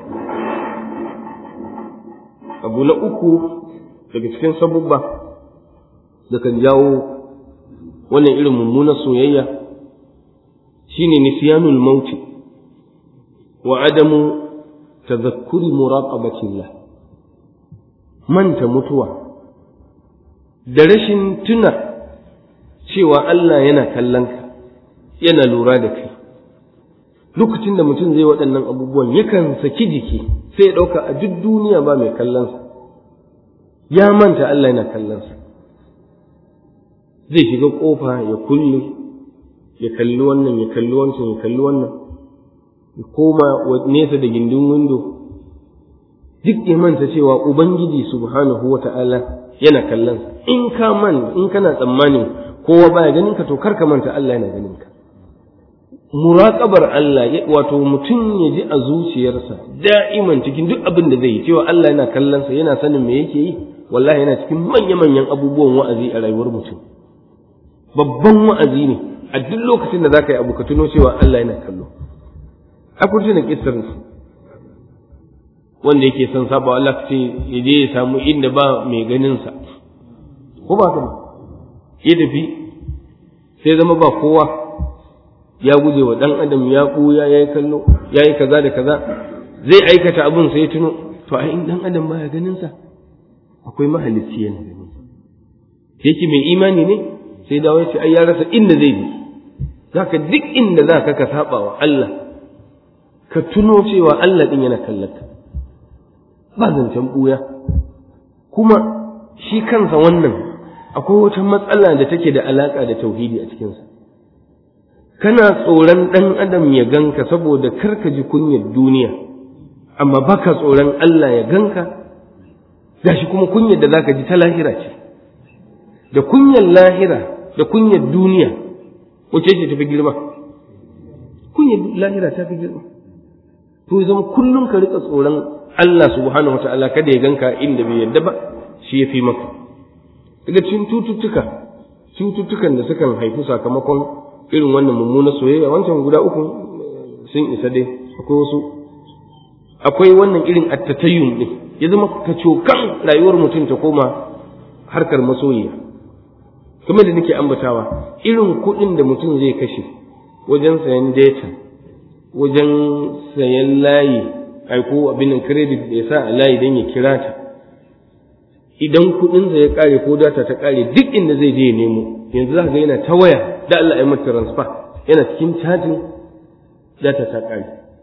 abu na uku daga cikin sabubba da kan jawo wannan irin mummunar soyayya shine nisyanul mauti wa adamu tazakkuri muraqabatillah manta mutuwa da rashin tuna cewa Allah yana kallon ka yana lura da kai lokacin da mutum zai waɗannan abubuwan yakan saki jiki sai ya ɗauka a duk duniya ba mai kallonsa ya manta Allah yana kallonsa zai shiga ƙofa ya kulle ya kalli wannan ya kalli wancan ya kalli wannan ya koma nesa da gindin windo duk ya manta cewa ubangiji subhanahu wa ta'ala yana kallon in ka man in kana tsammanin kowa baya ganin ka to kar ka manta Allah yana ganin ka muraqabar Allah wato mutum ya ji a zuciyarsa da'iman cikin duk abin da zai yi cewa Allah yana kallon sa yana sanin me yake yi wallahi yana cikin manya-manyan abubuwan wa'azi a rayuwar mutum babban wa'azi ne a duk lokacin da zaka yi abu ka tuno cewa Allah yana kallo akwai tunan kissar wanda yake son saba Allah ce ya je ya samu inda ba mai ganin sa ko ba ka ya tafi sai zama ba kowa ya guje wa dan adam ya buya ya yi kallo ya yi kaza da kaza zai aikata abun sai ya tuno to ai in dan adam baya ganin sa akwai mahalicci yana ganin yake mai imani ne sai dawo ya ce ai ya rasa inda zai bi zaka duk inda zaka ka saba wa Allah ka tuno cewa Allah din yana kallaka ba zancen buya kuma shi kansa wannan akwai wata matsala da take da alaka da tauhidi a cikinsa kana tsoron ɗan adam ya ganka saboda karka ji kunyar duniya amma baka tsoron Allah ya ganka gashi kuma kunyar da zaka ji ta lahira ce da kunyar lahira da kunyar duniya wace ce tafi girma kunyar lahira ta fi girma to zama kullum ka rika tsoron Allah subhanahu wataala kada ya ganka inda bai yadda ba shi ya fi maka daga cikin cututtuka cututtukan da sukan haifu sakamakon irin wannan mummunar soyayya wancan guda uku sun isa dai akwai wasu akwai wannan irin attatayyun din ya zama ka cokan rayuwar mutum ta koma harkar masoyiya kamar da nake ambatawa irin kuɗin da mutum zai kashe wajen sayan data wajen sayan layi aiko abin credit da ya sa a layi don ya kira ta idan kuɗinsa ya ƙare ko data ta ƙare duk inda zai je ya nemo yanzu za ga yana ta waya da Allah ya mata transfer yana cikin cajin data ta ƙare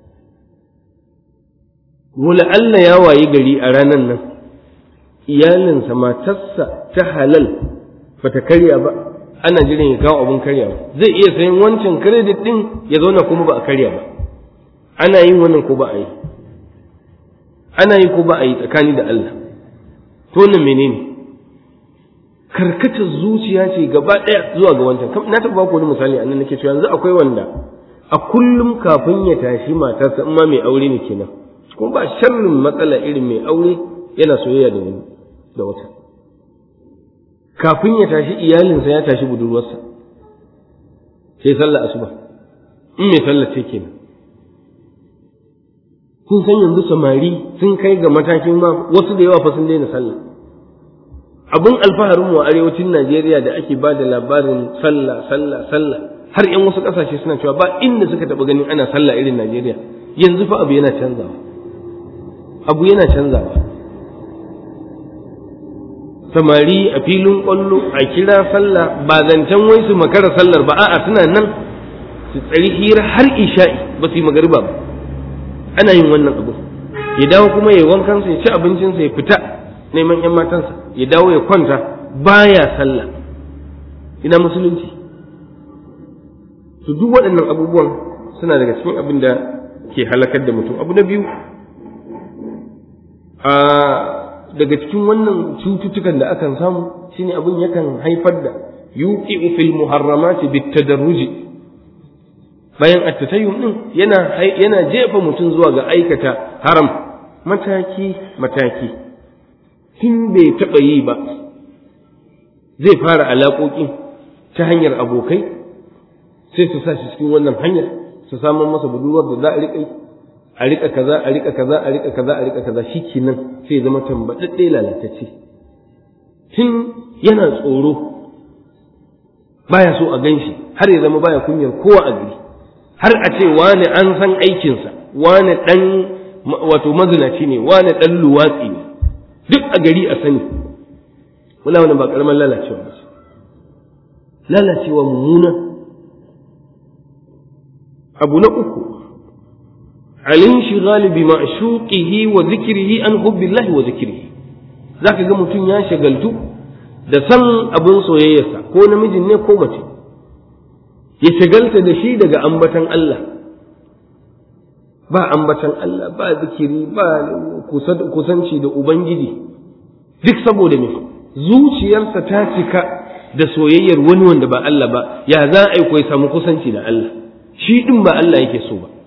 wala Allah ya wayi gari a ranar nan iyalinsa matarsa ta halal ba ta karya ba ana jiran ya kawo abin karyawa zai iya sayan wancan credit din ya zauna kuma ba a karya ba ana yin wannan ko ba a yi ana yi ko ba a yi tsakani da Allah to wannan menene karkatar zuciya ce gaba ɗaya zuwa ga wancan na taɓa ku wani misali annan nake cewa yanzu akwai wanda a kullum kafin ya tashi matarsa in ma mai aure ne kenan kuma ba sharrin matsala irin mai aure yana soyayya da wani da wata kafin ya tashi iyalinsa ya tashi budurwarsa sai sallah asuba in mai sallah ce kenan kun san yanzu samari sun kai ga matakin ma wasu da yawa fa sun daina sallah abun alfaharin mu a arewacin Najeriya da ake ba da labarin sallah sallah sallah har yan wasu kasashe suna cewa ba inda suka taɓa ganin ana sallah irin Najeriya yanzu fa abu yana canzawa abu yana canzawa samari a filin kwallo a kira sallah ba zancen wai su makara sallar ba a'a suna nan su tsari hira har isha'i ba su yi magariba ba ana yin wannan abu ya dawo kuma ya wankansa ya ci abincinsa ya fita neman yan matansa ya dawo ya kwanta baya sallah ina musulunci to duk waɗannan abubuwan suna daga cikin abin da ke halakar da mutum abu na biyu a daga cikin wannan cututtukan da akan samu shine abin yakan haifar da yuqi'u fil muharramati bitadarruji bayan attatayyum din yana yana jefa mutum zuwa ga aikata haram mataki mataki tun bai taɓa yi ba zai fara alaƙoƙi ta hanyar abokai sai su sa shi cikin wannan hanyar su samun masa budurwar da za a riƙa a riƙa kaza a riƙa kaza a riƙa kaza a riƙa kaza shikenan sai zama tambaɗaɗɗe lalatacce tun yana tsoro baya so a ganshi har ya zama baya kunyar kowa a gari har a ce wani an san aikinsa wani ɗan wato mazinaci ne wani ɗan luwatsi ne duk a gari a sani wala wani ba ƙaramin lalacewa ba lalacewa mummuna abu na uku الانشغال بمعشوقه وذكره عن حب الله وذكره zaka ga mutum ya shagaltu da san abin soyayyarsa ko namijin ne ko mace ya shagalta da shi daga ambatan Allah ba ambatan Allah ba zikiri ba kusanci da ubangiji duk saboda me zuciyarsa ta cika da soyayyar wani wanda ba Allah ba ya za a yi ya samu kusanci da Allah shi din ba Allah yake so ba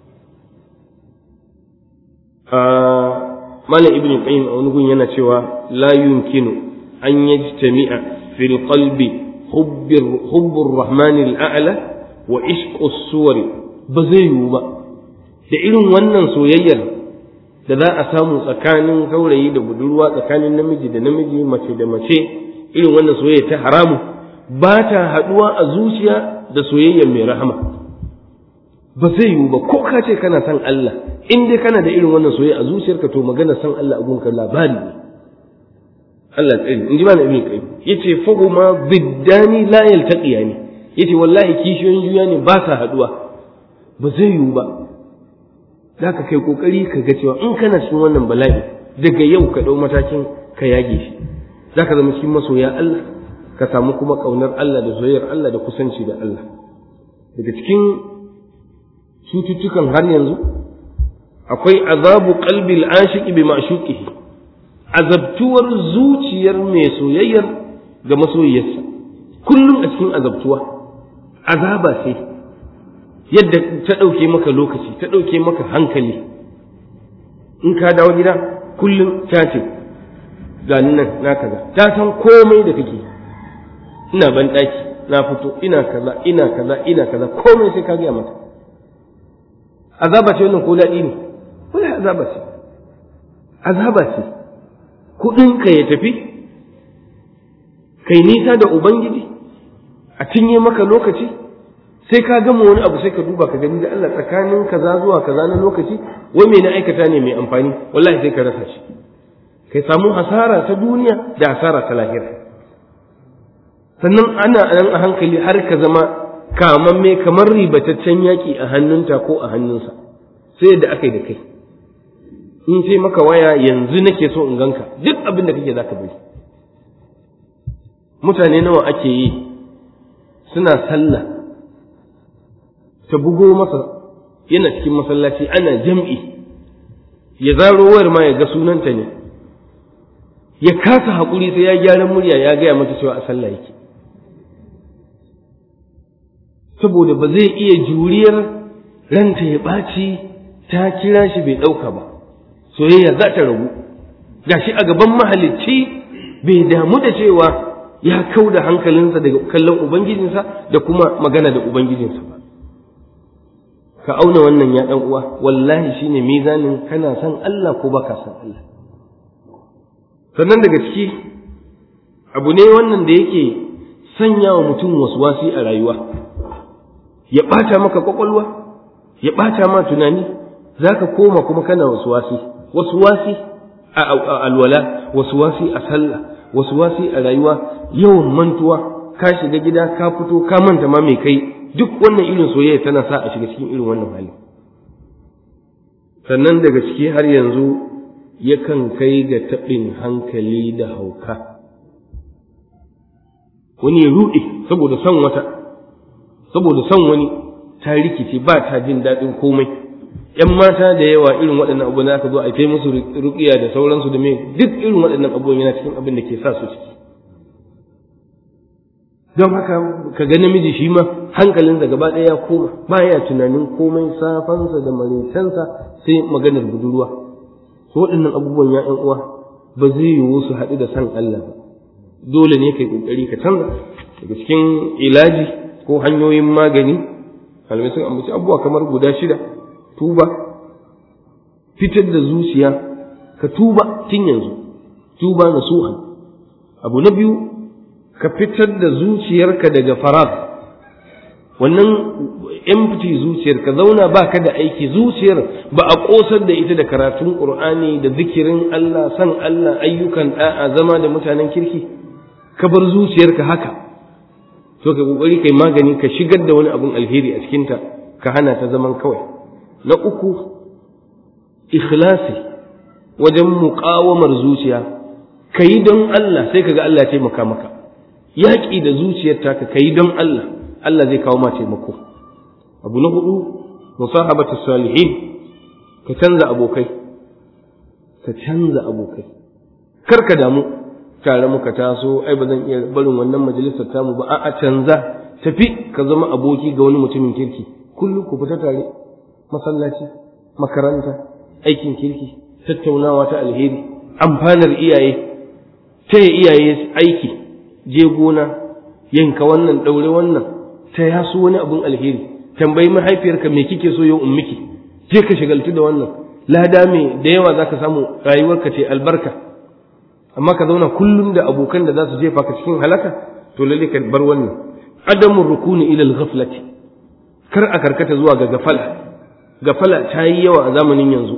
Malam Ibn Qayyim a wani gun yana cewa la yumkinu an yajtami'a fil qalbi hubbur rahmanil a'la wa ishqus suwari ba zai yiwu ba da irin wannan soyayyar da za a samu tsakanin saurayi da budurwa tsakanin namiji da namiji mace da mace irin wannan soyayya ta haramu ba ta haɗuwa a zuciya da soyayyar mai rahama ba zai yiwu ba ko ka ce kana son Allah in dai kana da irin wannan soyayya a zuciyarka to magana son Allah a gunka labari ne Allah tsari in ji mana ibn qayyim yace fahuma biddani la yaltaqiyani yace wallahi kishiyoyin juya ne ba sa haɗuwa ba zai yiwu ba za ka kai kokari ka ga cewa in kana cikin wannan bala'i daga yau ka ɗau matakin ka yage shi za ka zama cikin masoya Allah ka samu kuma ƙaunar Allah da soyayyar Allah da kusanci da Allah daga cikin cututtukan har yanzu akwai azabu qalbil ashiqi bi ma'shuqihi azabtuwar zuciyar mai soyayyar ga masoyiyarsa kullum a cikin azabtuwa azaba sai yadda ta ɗauke maka lokaci ta ɗauke maka hankali in ka dawo gida kullum ta ce ga nan na kaza ta san komai da kake ina ban ɗaki na fito ina kaza ina kaza ina kaza komai sai ka gaya mata azaba ce wannan ko daɗi ne wala azaba ce azaba ce kuɗinka ya tafi kai nisa da ubangiji a cinye maka lokaci sai ka gama wani abu sai ka duba ka gani da Allah tsakanin kaza zuwa kaza na lokaci wai me na aikata ne mai amfani wallahi sai ka rasa shi kai samu hasara ta duniya da hasara ta lahira sannan ana nan a hankali har ka zama kamamme kamar ribataccen yaki a hannunta ko a hannunsa sai yadda aka yi da kai in sai maka waya yanzu nake so in ganka duk abin da kake zaka bari mutane nawa ake yi suna sallah ta bugo masa yana cikin masallaci ana jam'i ya zaro wayar ma ya ga sunanta ne ya kasa haƙuri sai ya gyara murya ya gaya mata cewa a sallah yake saboda ba zai iya juriyar ranta ya ɓaci ta kira shi bai ɗauka ba soyayya za ta ragu gashi a gaban mahalicci bai damu da cewa ya kau da hankalinsa daga kallon ubangijinsa da kuma magana da ubangijinsa ba ka auna wannan ya ɗan uwa wallahi shine mizanin kana son Allah ko baka son Allah sannan daga ciki abu ne wannan da yake sanya wa mutum wasi a rayuwa ya ɓata maka kwakwalwa ya ɓata ma tunani za ka koma kuma kana wasi wasi a alwala wasi a sallah wasi a rayuwa yawan mantuwa ka shiga gida ka fito ka manta ma mai kai duk wannan irin soyayya tana sa a shiga cikin irin wannan hali sannan daga ciki har yanzu yakan kai ga taɓin hankali da hauka wani ya ruɗe saboda son wata saboda son wani ta rikice ba ta jin daɗin komai ‘yan mata da yawa irin waɗannan abubuwan aka zo a kai musu ruƙiya da sauransu da mai duk irin waɗannan abubuwan yana cikin abin da ke sa su ciki don haka ka ga namiji shi ma hankalinsa gaba ɗaya ya koma baya tunanin komai safansa da maritansa sai maganar budurwa su waɗannan abubuwan ya ƴan uwa ba zai yiwu su haɗu da san Allah ba dole ne kai ƙoƙari ka canza daga cikin ilaji ko hanyoyin magani malamai sun ambaci abubuwa kamar guda shida tuba fitar da zuciya ka tuba tun yanzu tuba na suhan abu na biyu ka fitar da zuciyarka daga farad wannan empty zuciyar ka zauna ba ka da aiki zuciyar ba a kosar da ita da karatun qur'ani da zikirin Allah san Allah ayyukan da'a zama da mutanen kirki ka bar zuciyarka haka to ka kokari kai magani ka shigar da wani abun alheri a cikinta ka hana ta zaman kawai na uku ikhlasi wajen muƙawamar zuciya ka yi don Allah sai kaga Allah ya taimaka maka yaƙi da zuciyar taka ka yi don Allah Allah zai kawo ma taimako abu na hudu musahabatu salihin ka canza abokai ka canza abokai kar ka damu tare muka taso ai ba zan iya barin wannan majalisar tamu ba a'a canza tafi ka zama aboki ga wani mutumin kirki kullum ku fita tare masallaci makaranta aikin kirki tattaunawa ta alheri amfanar iyaye taya iyaye aiki je gona yanka wannan ɗaure wannan ta yasu wani abun alheri tambayi mahaifiyarka me kike so yau in miki je ka shagaltu da wannan lada me da yawa zaka samu rayuwarka ce albarka amma ka zauna kullum da abokan da za su jefa ka cikin halaka to lalle ka bar wannan adamun rukuni ila al-ghaflati kar a karkata zuwa ga gafala gafala ta yi yawa a zamanin yanzu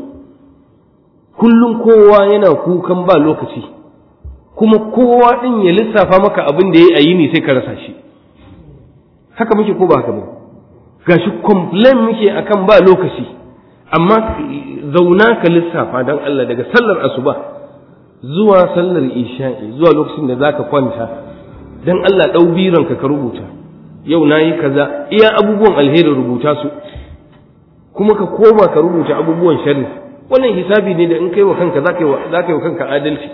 kullum kowa yana kukan ba lokaci kuma kowa din ya lissafa maka abin da ya yi ni sai ka rasa shi haka muke ko ba haka ba gashi complain muke akan ba lokaci amma zauna ka lissafa dan Allah daga sallar asuba zuwa sallar isha'i zuwa lokacin da zaka kwanta dan Allah dau biranka ka rubuta yau nayi kaza iya abubuwan alheri rubuta su kuma ka koma ka rubuta abubuwan sharri wannan hisabi ne da in kai wa kanka zaka yi zaka yi wa kanka adalci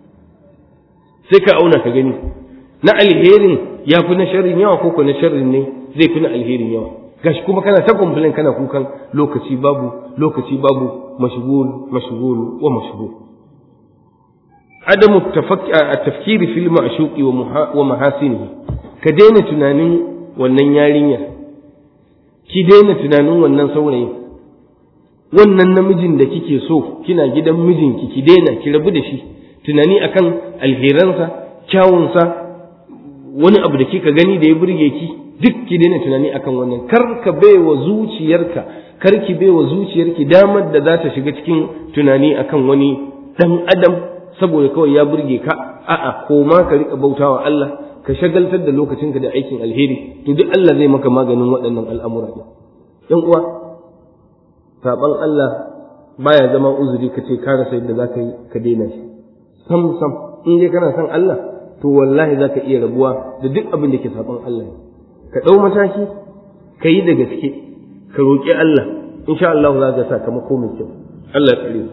sai ka auna ka gani na alherin ya fi na sharrin yawa ko ko na sharrin ne zai fi na alherin yawa gashi kuma kana ta complain kana kukan lokaci babu lokaci babu mashghul mashghul wa mashghul adamu tafkiri fil ma'shuqi wa mahasinihi ka daina tunanin wannan yarinya ki daina tunanin wannan saurayi wannan namijin da kike so kina gidan mijinki ki daina ki rabu da shi tunani akan alheransa kyawunsa wani abu da kika gani da ya burge ki duk ki daina tunani akan wannan kar ka baiwa zuciyarka kar ki baiwa zuciyarki damar da za ta shiga cikin tunani akan wani dan adam saboda kawai ya burge ka a'a ko ma ka rika bautawa Allah ka shagaltar da lokacinka da aikin alheri to duk Allah zai maka maganin waɗannan al'amura ɗin ɗan uwa saban Allah baya zama uzuri ka ce ka rasa yadda za ka yi ka daina shi sam sam in dai kana son Allah to wallahi za ka iya rabuwa da duk abin da ke saban Allah ne ka ɗau mataki ka yi da gaske ka roƙi Allah insha Allah za ka sakamako mai kyau Allah ya tsare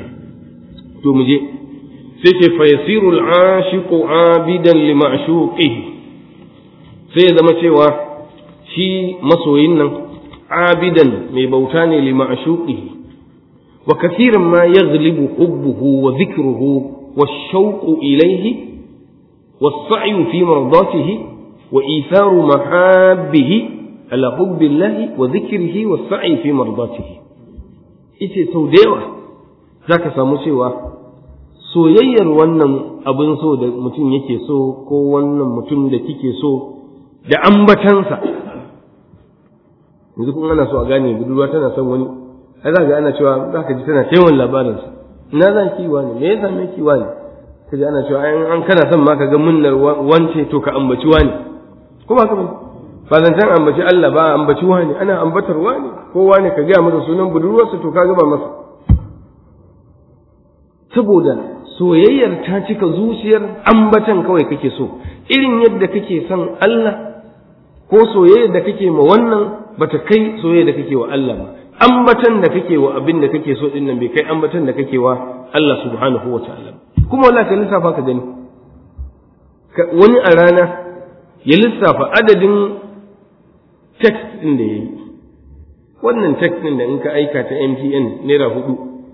to mu je sai ce fa yasiru al-ashiqu abidan li ma'shuqihi sai ya zama cewa shi masoyin nan abidan mai bauta ne li ma'shuqihi wa kathiran ma yaghlibu hubbuhu wa dhikruhu والشوق إليه والسعي في مرضاته وإيثار محابه على حب الله وذكره والسعي في مرضاته ita sau da yawa za ka samu cewa soyayyar wannan abin so da mutum yake so ko wannan mutum da kike so da ambatansa yanzu kun ana so a gane budurwa tana son wani ai za ga ana cewa za ka ji tana taiwon labarinsa ina za ki wani me ya same ki wani kaji ana cewa an kana son ma ka ga munnar wance to ka ambaci wani ko ba ka bane ba zancen ambaci Allah ba ambaci wani ana ambatar wani ko wani ka gaya masa sunan budurwarsa to ka gaba masa saboda soyayyar ta cika zuciyar ambatan kawai kake so irin yadda kake son Allah ko soyayyar da kake ma wannan bata kai soyayyar da kake wa Allah ba ambatan da kake wa abin da kake so din nan bai kai ambatan da kake wa Allah subhanahu wa ta'ala kuma wallahi ka lissafa ka gani wani a rana ya lissafa adadin text din da yayi wannan text din da in ka aika ta MTN naira hudu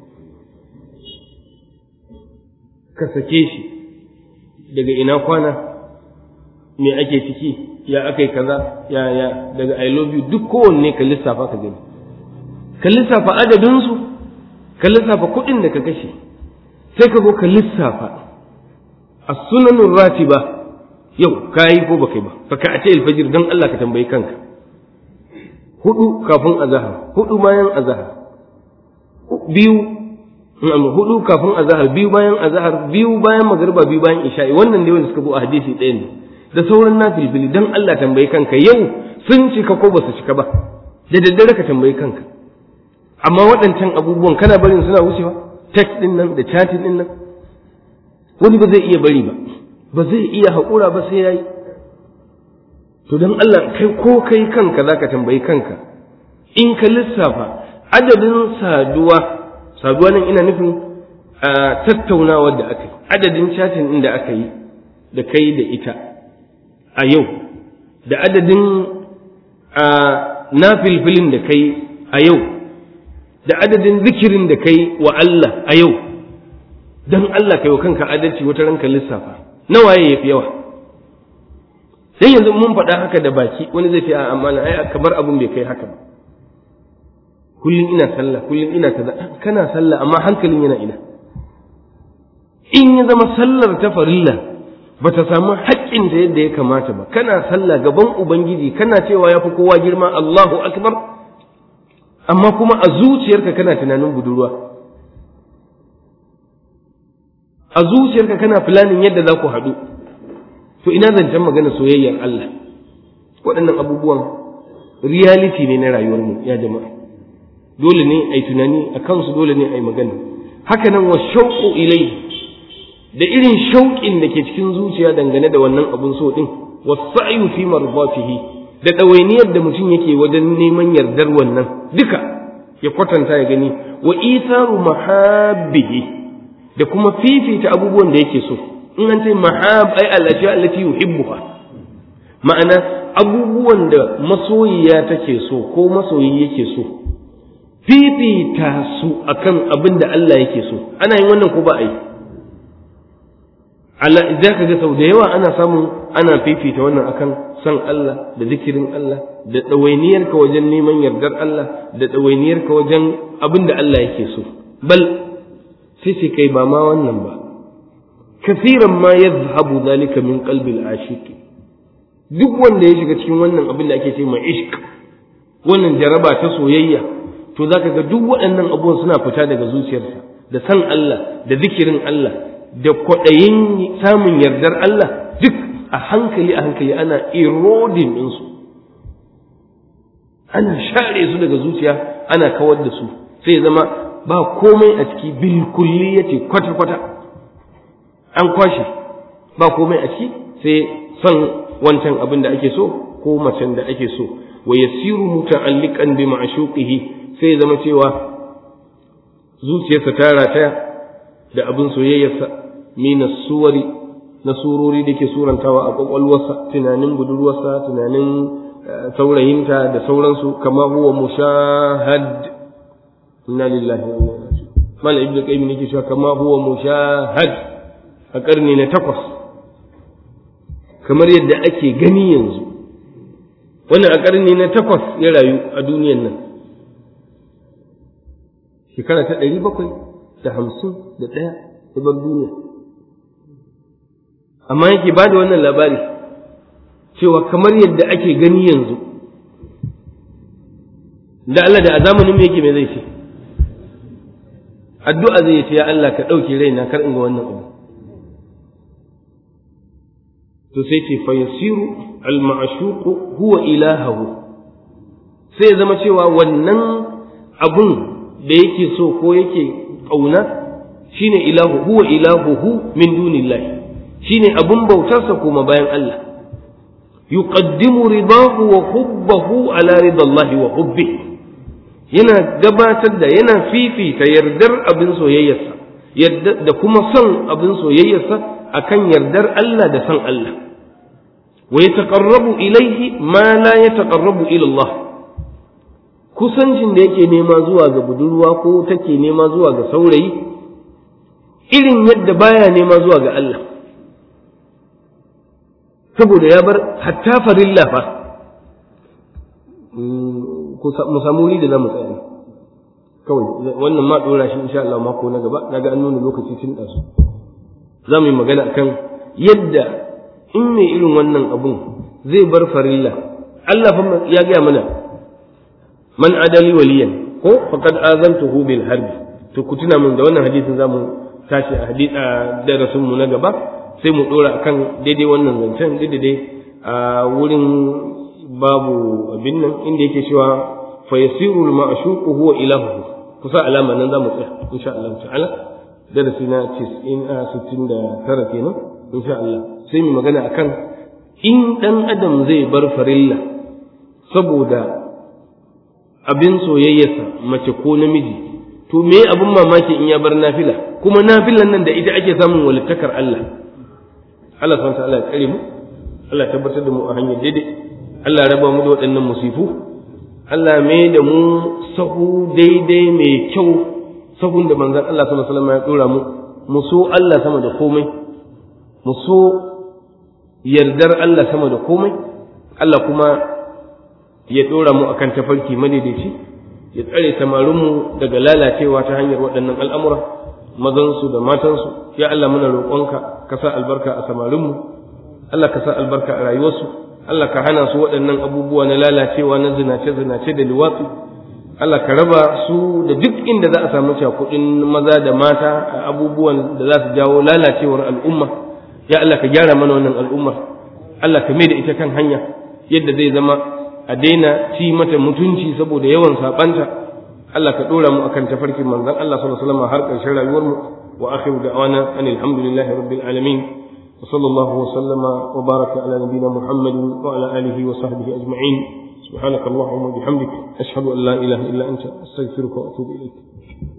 ka sake shi daga ina kwana me ake ciki ya akai kaza ya ya daga i love you duk kowanne ka lissafa ka gani ka lissafa adadinsu ka lissafa kuɗin da ka kashe sai ka zo ka lissafa a sunanun ratiba yau ka yi ko baka yi ba fa ka ce alfajir don Allah ka tambayi kanka hudu kafin azahar hudu bayan azahar biyu hudu kafin azahar biyu bayan azahar biyu bayan magariba biyu bayan isha'i wannan dai wanda suka zo a hadisi ɗaya ne da sauran nafilbili don Allah tambayi kanka yau sun cika ko ba su cika ba da daddare ka tambayi kanka amma waɗancan abubuwan kana barin suna wucewa text din nan da chatting din nan wani ba zai iya bari ba ba zai iya haƙura ba sai yayi to don Allah kai ko kai kanka zaka tambayi kanka in ka lissafa adadin saduwa saduwa nan ina nufin a tattaunawar da aka yi adadin chatin ɗin da aka yi da kai da ita a yau da adadin a na filfilin da kai a yau da adadin zikirin da kai wa Allah a yau don Allah kai wa kanka adalci wata ranka lissafa nawaye ya fi yawa sai yanzu mun faɗa haka da baki wani zai ce a amma ai kamar abun bai kai haka ba kullum ina sallah kullum ina kaza kana sallah amma hankalin yana ina in ya zama sallar ta farilla ba ta samu haƙƙin ta yadda ya kamata ba kana sallah gaban ubangiji kana cewa ya fi kowa girma Allahu akbar amma kuma a zuciyarka kana tunanin budurwa a zuciyarka kana filanin yadda za ku haɗu to ina zancen magana soyayyar Allah waɗannan abubuwan reality ne na rayuwarmu ya jama'a dole ne a yi tunani a kansu dole ne a yi magana haka nan wa shauƙo ilai da irin shauƙin da ke cikin zuciya dangane da wannan abun so ɗin wa sa'yu fi marbatihi da ɗawainiyar da mutum yake wajen neman yardar wannan duka ya kwatanta ya gani wa isaru mahabbihi da kuma fifita abubuwan da yake so in an ce mahab ai allati allati yuhibbuha ma'ana abubuwan da masoyiya take so ko masoyi yake so fifita su akan abin da Allah yake so ana yin wannan ko ba a yi Allah za ka ga sau da yawa ana samun ana fifita wannan akan san Allah da zikirin Allah da ɗawainiyarka wajen neman yardar Allah da ɗawainiyarka wajen abin da Allah yake so bal sai ce kai ba ma wannan ba kasiran ma yadhhabu zalika min qalbil ashiq duk wanda ya shiga cikin wannan abin da ake ce ma ishq wannan jaraba ta soyayya to zaka ga duk waɗannan abubuwan suna fita daga zuciyarsa da san Allah da zikirin Allah da kwaɗayin samun yardar Allah duk a hankali a hankali ana eroding ɗinsu ana share su daga zuciya ana kawar da su sai zama ba komai a ciki bilkulli ya ce kwata-kwata an kwashe ba komai a ciki sai son wancan abin da ake so ko macen da ake so wa yasiru muta'alliqan bi ma'shuqihi sai zama cewa zuciyarsa ta rataya da abin soyayyarsa mina suwari na surori da ke surantawa a kwakwalwarsa tunanin budurwarsa tunanin saurayinta da sauransu kama huwa mushahad inna lillahi wa inna ilaihi mal ibnu qayyim yake cewa kama huwa mushahad a karni na takwas kamar yadda ake gani yanzu wannan a karni na takwas ya rayu a duniyan nan shekara ta ɗari bakwai da hamsin da ɗaya ta bar duniya amma yake ba da wannan labari cewa kamar yadda ake gani yanzu da Allah da a zamanin me yake me zai ce addu'a zai ce ya Allah ka ɗauke raina kar in ga wannan abu to sai ce fa yasiru al ma'shuqu huwa ilahahu sai ya zama cewa wannan abun da yake so ko yake ƙauna shine ilahu huwa ilahuhu min dunillahi shine abun bautarsa kuma bayan Allah yuqaddimu ridahu wa hubbahu ala ridallahi wa hubbi yana gabatar da yana fifita yardar abin soyayyarsa da kuma son abin soyayyarsa akan yardar Allah da son Allah wa yataqarrabu ilayhi ma la yataqarrabu ila Allah kusancin da yake nema zuwa ga budurwa ko take nema zuwa ga saurayi irin yadda baya nema zuwa ga Allah saboda ya bar hatta farilla fa mu samu wuri da za mu tsaya kawai wannan ma dora shi insha Allah mako na gaba naga an nuna lokaci tun da su za mu yi magana akan yadda in mai irin wannan abun zai bar farilla Allah fa ya gaya mana man adali waliyan ko faqad azantuhu bil harbi to ku tuna min da wannan hadisin zamu tashi a hadisi a darasin mu na gaba sai mu dora akan daidai wannan zancen daidai a wurin babu abin nan inda yake cewa fa yasiru al ma'shuqu huwa ilahu kusa alama nan zamu tsaya insha Allah ta'ala darasi na 69 kenan insha Allah sai mu magana akan in dan adam zai bar farilla saboda abin soyayyarsa mace ko namiji to me abin mamaki in ya bar nafila kuma nafilan nan da ita ake samun walittakar Allah Allah subhanahu ta'ala ya tsare mu Allah ya tabbatar da mu a hanyar daidai Allah ya raba mu da waɗannan musifu Allah mai da mu sahu daidai mai kyau sahun da manzon Allah sallallahu alaihi wasallam ya dora mu mu so Allah sama da komai mu so yardar Allah sama da komai Allah kuma ya dora mu akan tafarki madaidaici ya tsare samarinmu daga lalacewa ta hanyar waɗannan al'amura mazansu da matansu ya Allah muna roƙonka ka sa albarka a samarinmu Allah ka sa albarka a rayuwarsu Allah ka hana su waɗannan abubuwa na lalacewa na zinace-zinace da liwatsu Allah ka raba su da duk inda za a samu cakuɗin maza da mata a abubuwan da za su jawo lalacewar al'umma ya Allah ka gyara mana wannan al'ummar Allah ka mai da ita kan hanya yadda zai zama a daina ci mata mutunci saboda yawan saɓanta Allah ka ɗora mu akan tafarkin manzon Allah sallallahu alaihi wasallam har ƙarshen rayuwar mu wa akhiru da'wana anil hamdulillahi rabbil alamin wa sallallahu wa sallama wa baraka ala nabiyyina muhammadin wa ala alihi wa sahbihi ajma'in سبحانك اللهم وبحمدك أشهد أن لا إله إلا أنت أستغفرك وأتوب إليك